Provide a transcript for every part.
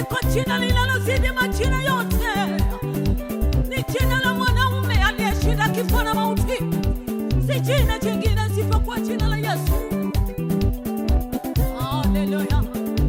liko jina linalozidi majina yote, ni jina la mwanaume aliyeshinda kifo na mauti. Si jina jingine isipokuwa jina la Yesu. Haleluya.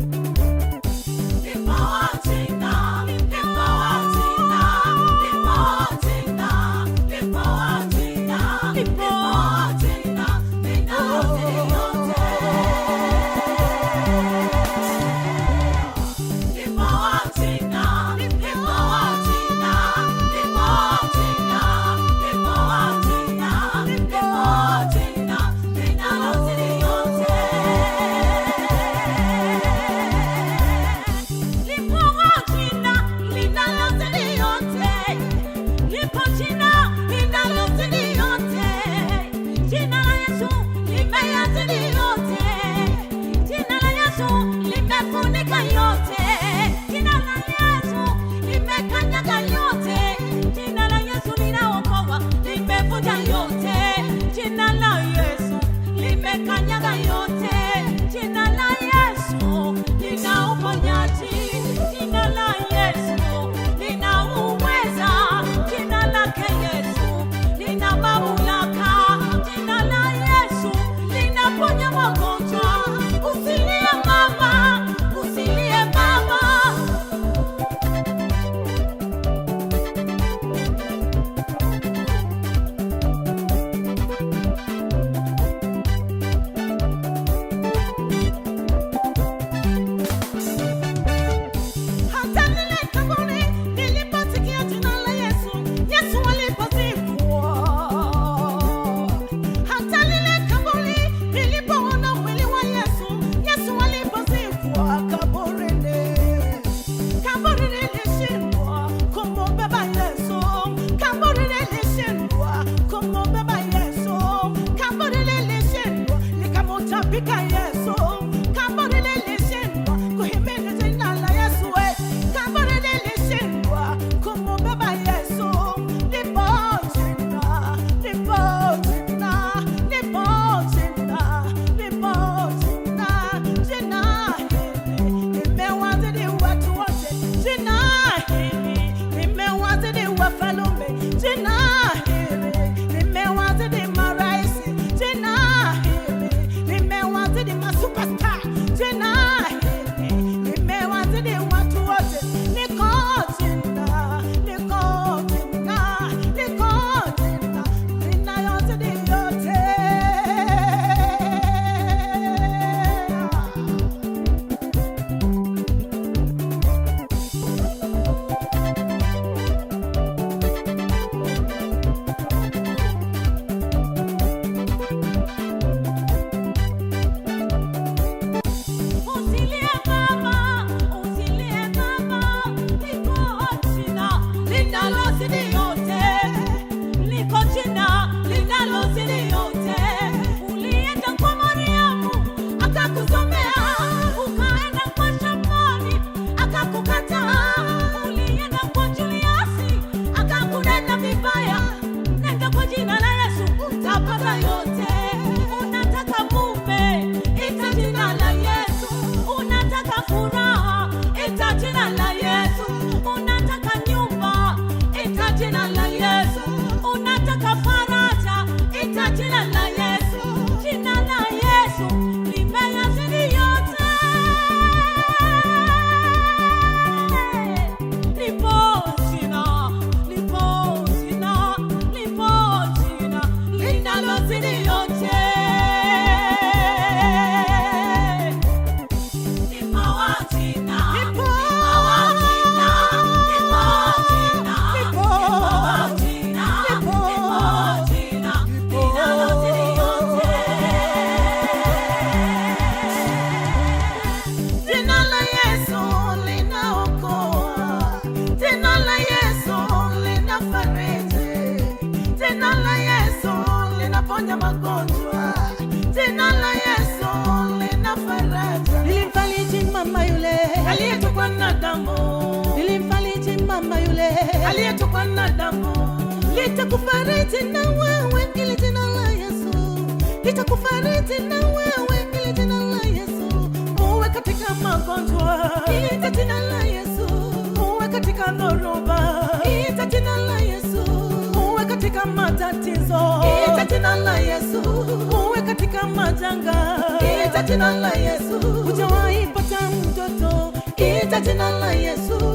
Lipo jina linalozidi yote, lipo jina linalozidi yote. Jina la Yesu limeyazidi yote, jina la Yesu limefunika yote, jina la Yesu limekanyaga yote, jina la Yesu linaokoa, limevunja yote, jina la Yesu limekanyaga yote, jina la Yesu lina uponyaji, jina la Yesu lina uweza, jina lake Yesu lina mamlaka, jina la Yesu linaponya magonjwa. Usilie mama, usilie mama, hata lile kaburi niliposikia jina la Yesu, Yesu alipozikwa. Hata lile kaburi nilipoona mwili wa Yesu, Yesu alipozikwa kaburini. Kaburi lilishindwa kumubeba Yesu, kaburi lilishindwa kumubeba Yesu, kaburi lilishindwa likamutapika Yesu, kaburi lilishindwa kuhimili jina la Yesu, we. kaburi lilishindwa kumubeba Yesu. Lipo jina, lipo jina, lipo jina, lipo jina, jina hili limewazidi watu wote, jina hili limewazidi wafalme, jina hili limewazidi maraisi, jina hili limewazidi masuperstar, jina hili limewazidi watu wote. Liko jina, liko jina, liko jina linayozidi yote. Usilie mama, usilie mama, liko jina linalozidi yote, liko jina linalozidi yote. Ulienda kwa Mariamu akakusomea, ukaenda kwa Shamoni akakukataa, ulienda kwa Juliasi akakunena vibaya. Nenda kwa jina la Yesu utapata yote. Unataka mume, ita jina la Yesu. Unataka furaha, ita jina la Yesu. Unataka nyumba, ita jina la Yesu. Unataka faraja, ita jina la Yesu. Jina la Yesu limeyazidi yote. Lipo jina, lipo jina, lipo jina linalozidi yote. Lipo jina, lipo jina, lipo jina, lipo jina, lipo jina linalozidi yote. Jina la Yesu linaokoa, jina la Yesu linafariji, jina la Yesu linaponya magonjwa, jina la Yesu lina faraja. Nilimfariji mama yule Aliyetokwa na damu, nilimfariji mama yule aliyetokwa na damu, litakufariji na wewe ili jina la Yesu litakufariji na wewe ili jina la Yesu uwe katika magonjwa, ili jina la Yesu majanga ita jina la Yesu, hujawahi pata mtoto ita jina la Yesu,